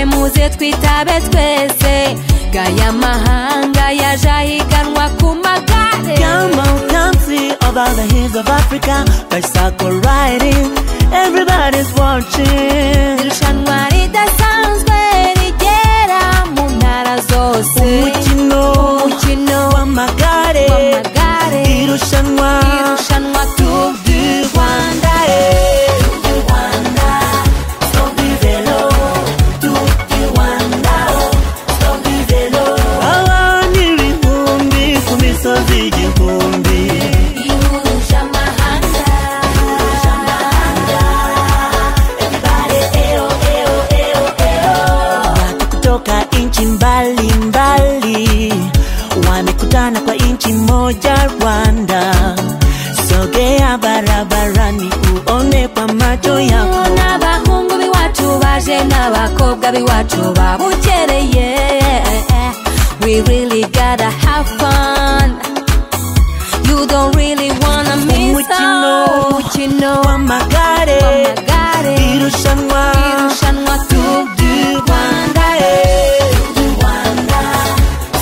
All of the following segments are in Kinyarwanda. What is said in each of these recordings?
muze twitabe twese gaya mahanga yaje ahiganwa ku magare Come on, come see over the hills of Africa. Bicycle riding, everybody's watching. irushanwa ridasanzwe rigera mu ntara zose Umukino umukino w'amagare, w'amagare irushanwa irushanwa Tour du Rwanda Rwanda, eh. Rwanda, stop du vélo, Tour du Rwanda, stop du vélo. Abantu ibihumbi ku misozi igihumbi. ihuje amahanga Watu kutoka nchi mbalimbali wamekutana kwa nchi moja Rwanda. Sogea barabarani uone kwa macho yako. n'abahungu b'iwacu baje n'abakobwa b'iwacu babukereye we really gotta have fun you don't really wanna miss out. umukino Wamagare, w'amagare irushanwa irushanwa Tour du Rwanda eh. Rwanda,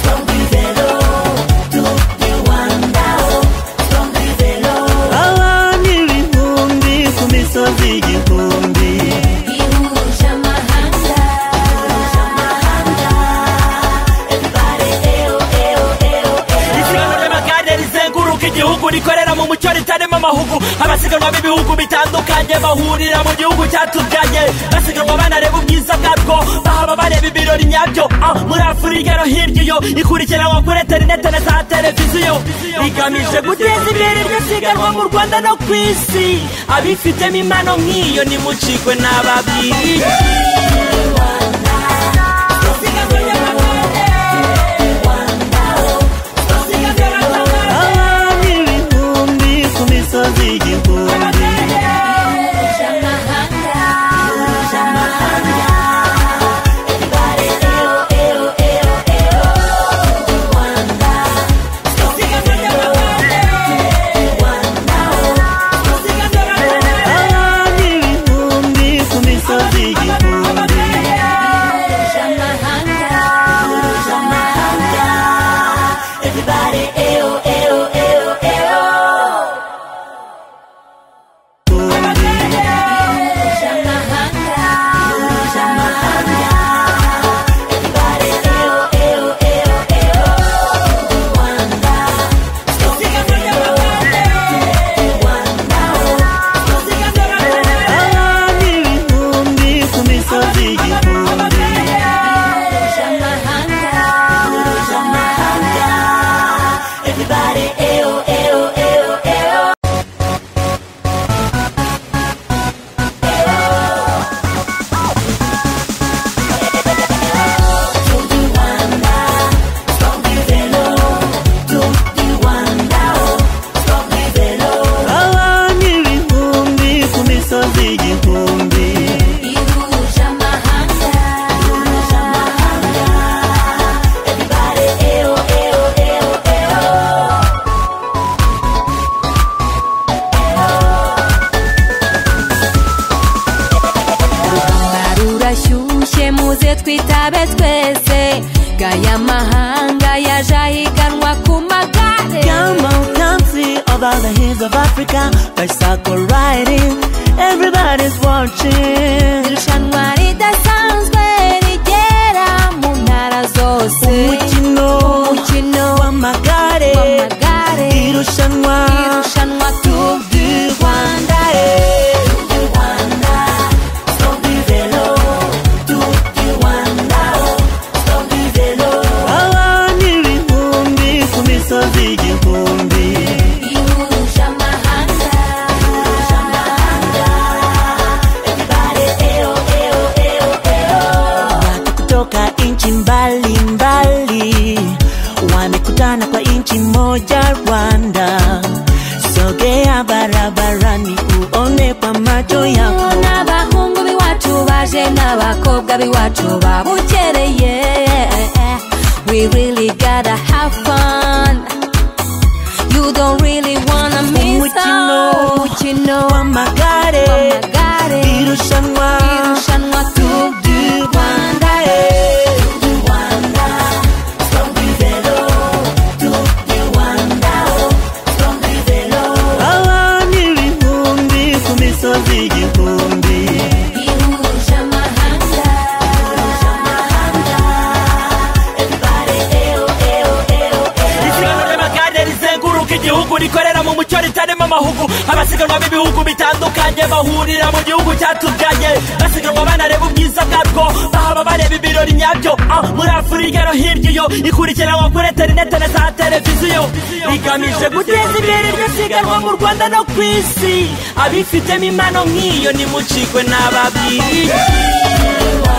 songa ibelo, tuki Rwanda, oh, songa ibelo. Abantu ibihumbi ku misozi igihumbi ihuje amahanga isiganwa ry'amagare rizenguruka igihugu rikorera mu mucyo ritarimo amahugu abasiganwa b'ibihugu bitandukanye bahurira mu gihugu cyatubyaye basiganwa banareba ubwiza bwabwo bahaba bareba ibirori nyabyo Ah, muri afurika no hirya iyo ikurikiranwa kuri interinete na za televiziyo rigamije guteza imbere iryo siganwa mu rwanda no ku isi abifitemo impano nk'iyo nimucikwe n'ababyiyi Abantu ibihumbi ku misozi igihumbi Abantu ibihumbi ku misozi igihumbi Abantu ibihumbi ku misozi igihumbi Abantu ibihumbi ku misozi igihumbi ihuje amahanga urugamba rurashyushye muze twitabe twese gaya mahanga yaje ahiganwa ku magare Come on, come see over the hills of Africa Bicycle riding, everybody's watching irushanwa ridasanzwe rigera mu ntara zose Umukino umukino w'amagare, w'amagare irushanwa irushanwa Tour du Rwanda Eh. Abantu ibihumbi ku misozi igihumbi ihuje amahanga Watu kutoka nchi mbalimbali wamekutana kwa nchi moja Rwanda. Sogea barabarani uone kwa macho yako. n'abahungu b'iwacu baje n'abakobwa b'iwacu babukereye we really gotta have fun you don't really wanna miss Umukino out. umukino Wamagare, w'amagare irushanwa irushanwa Tour du Rwanda eh. imisozi igihumbi ihuje amahanga isiganwa ry'amagare rizenguruka igihugu rikorera mu mucyo ritarimo amahugu abasiganwa b'ibihugu bitandukanye bahurira mu gihugu cyatubyaye basiganwa banareba ubwiza bwabwo bahaba bareba ibirori nyabyo Ah, muri afurika no hirya iyo ikurikiranwa kuri interineti na za televiziyo rigamije guteza imbere iryo siganwa mu rwanda no ku isi abifitemo impano nk'iyo nimucikwe n'ababwiriye isiganwa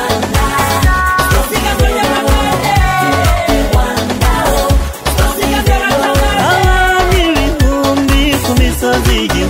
ry'amagare abantu ibihumbi ku misozi igihumbi